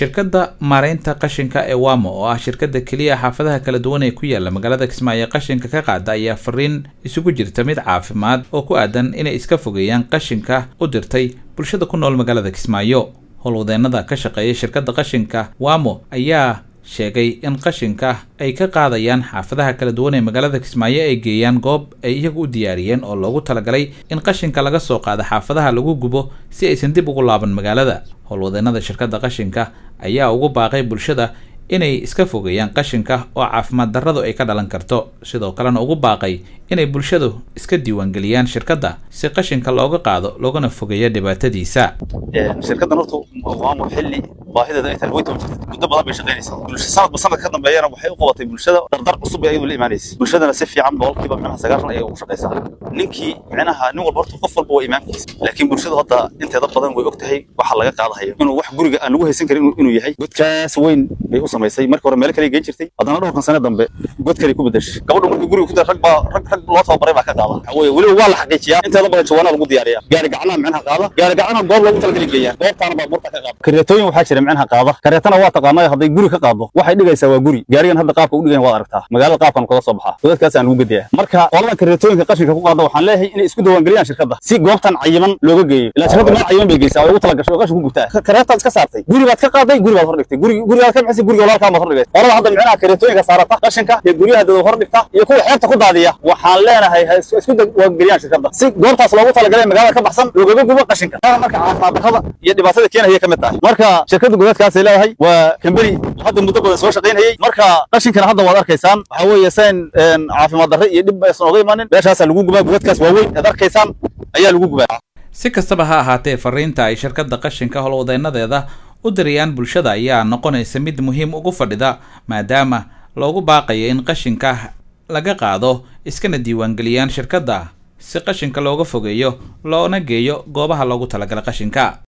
shirkadda maareynta qashinka ee wamo oo ah shirkadda keliya xaafadaha kala duwan ee ku yaala magaalada kismaayo qashinka ka qaada ayaa fariin isugu jirta mid caafimaad oo ku aadan inay iska fogeeyaan qashinka u dirtay bulshada ku nool magaalada kismaayo howlwadeenada ka shaqeeya shirkadda qashinka wamo ayaa sheegay in qashinka ay ka qaadayaan xaafadaha kala duwan ee magaalada kismaayo ay geeyaan goob ay iyagu u diyaariyeen oo loogu talagalay in qashinka laga soo qaado xaafadaha lagu gubo si aysan dib ugu laaban magaalada howlwadeenada shirkadda qashinka ayaa ugu baaqay bulshada inay iska fogeeyaan qashinka oo caafimaad darradu ay ka dhalan karto sidoo kalena ugu baaqay inay bulshadu iska diiwaangeliyaan shirkadda si qashinka looga qaado loogana fogeeyo dhibaatadiisa shirkaddan horta waamo xilli baahideeda ay tahay way toban jirtay muddo badan bay shaqaynaysaa bulsha sanadba sanadka ka dambeeyana waxay u qabatay bulshada dardar cusub bay ayadu la imaanaysa bulshadana si fiican boqolkiiba micnaha sagaashan ayay ugu shaqaysaa ninkii micnaha nin walba horta qof walba waa imaankiisa laakiin bulshadu hadda inteeda badan way og tahay waxa laga qaadahayo inuu wax guriga aan lagu haysan karin inuu yahay godkaas weyn bay u samaysay markii hore meelo kale geen jirtay haddana dhowrkan sane dambe god kale ku bedeshay gabadhu markii guriga ku dar rag baa rag rag loo tababaray baa ka qaada waxa weeye weliba waa la xaqiijiyaa inteeda badan jawaanaa lagu diyaariyaa gaari gacanaha micnaha qaada gaari gacanaha goob loogu talagali geeyaa goobtaana baa burta ka qaada kareetooyin waxaa jira micnaha qaada kareetana waa taqaanaa hadday guri ka qaado waxay dhigaysaa waa guri gaarigan hadda qaabka u dhigayan waad aragtaa magaalada qaabkan kaga soo baxaa godadkaas aan lagu gediyaa marka qoladan kareetooyinka qashinka ku qaada waxaan leeyahay inay isku diiwaangeliyaan shirkadda si goobtan cayiman looga geeyo ilaa shirkadda meel cayiman bay geysaa oo ugu talagashay oo qashin ku gubtaa kareetaad iska saartay guri baad ka qaaday guri baad hor dhigtay guri gurigaad ka bixisay guriga walaalkaa baad hor dhigay qolada hadda micnaha kareetooyinka saarata qashinka iyo guryaha dad hor dhigta iyo kuwa xeebta ku daadiya waxaan leenahay ha isku diiwaangeliyaan shirkadda si goobtaas loogu talagalay magaalada ka baxsan loogaga gubo qashinka marka caafimaad darrada iyo dhibaatada keenaya ka mid tahay marka shirkadda godadkaasay leedahay waa kambani hadda muddo badan soo shaqaynayay marka qashinkana hadda waad arkaysaan waxa weeye sayn caafimaad darre iyo dhib aysan oga imaanin meeshaasaa lagu gubaa godadkaas waaweyn aad arkaysaan ayaa lagu gubaa si kastaba ha ahaatee fariinta ay shirkadda qashinka howlwadeenadeeda u dirayaan bulshada ayaa noqonaysa mid muhiim ugu fadhida maadaama loogu baaqayo in qashinka laga qaado iskana diiwaangeliyaan shirkadda si qashinka looga fogeeyo loona geeyo goobaha loogu talagalay qashinka